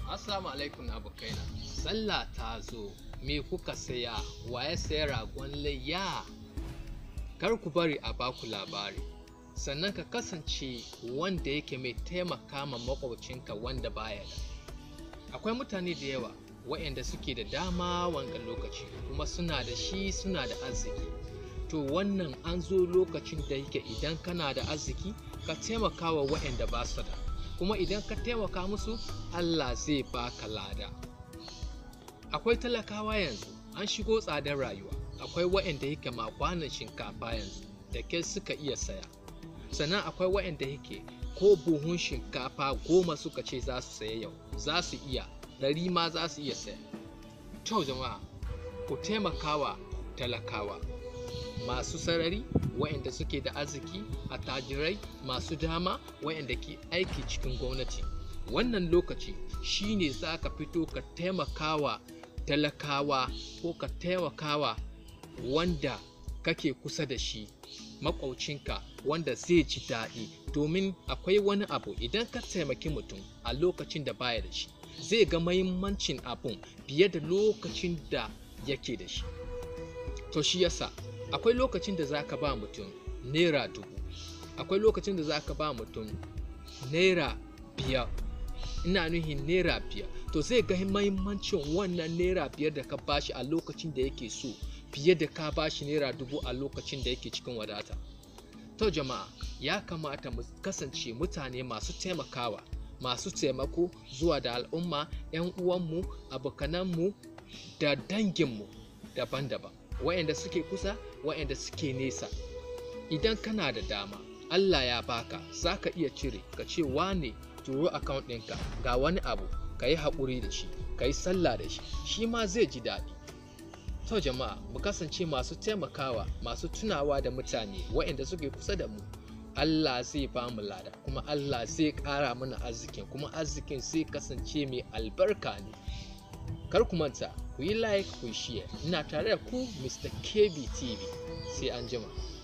Assalamu alaikum abokaina. Sallah ta zo, me kuka saya? Wa ya saya ragon layya? Kar ku bari a baku labari. Sannan ka kasance wanda yake mai taimaka ma maƙwabcinka wanda baya da. Akwai mutane da yawa waɗanda suke da dama wanga lokaci kuma suna da shi suna da arziki. To wannan an zo lokacin da yake idan kana da arziki ka taimaka wa waɗanda ba su da. kuma idan ka taimaka musu Allah zai baka lada akwai talakawa yanzu an shigo tsadar rayuwa akwai waɗanda yake ma kwanan shinkafa yanzu da ke suka iya saya sannan akwai waɗanda yake ko buhun shinkafa goma suka ce za su saya yau za su iya ɗari ma za su iya saya to jama'a ku taimakawa talakawa masu sarari waɗanda suke da arziki attajirai masu dama waɗanda ke aiki cikin gwamnati wannan lokaci shine za ka fito ka taimakawa talakawa ko ka taimakawa wanda kake kusa da shi maƙwaucinka wanda zai ji daɗi domin akwai wani abu idan ka taimaki mutum a lokacin da baya da shi zai ga mahimmancin abun fiye da lokacin da yake da shi to shi yasa akwai lokacin da za ka ba mutum naira dubu akwai lokacin da za ka ba mutum naira biyar ina nuhin naira biyar to zai ga mahimmancin wannan naira biyar da ka bashi a lokacin da yake so fiye da ka bashi naira dubu a lokacin da yake cikin wadata to jama'a ya kamata mu kasance mutane masu taimakawa masu taimako zuwa da al'umma 'yan uwanmu abokananmu da danginmu daban-daban waɗanda suke kusa waɗanda suke nesa idan kana da dama Allah ya baka za ka iya cire ka ce wane turo account ɗinka ga wani abu ka yi haƙuri da shi ka yi sallah da shi shi ma zai ji daɗi to jama'a mu kasance masu taimakawa masu tunawa da mutane waɗanda suke kusa da mu Allah zai ba mu lada kuma Allah zai ƙara mana arzikin kuma arzikin zai kasance mai albarka ne kar ku manta ku yi like ku yi share ina tare da ku Mr. KB TV sai an jima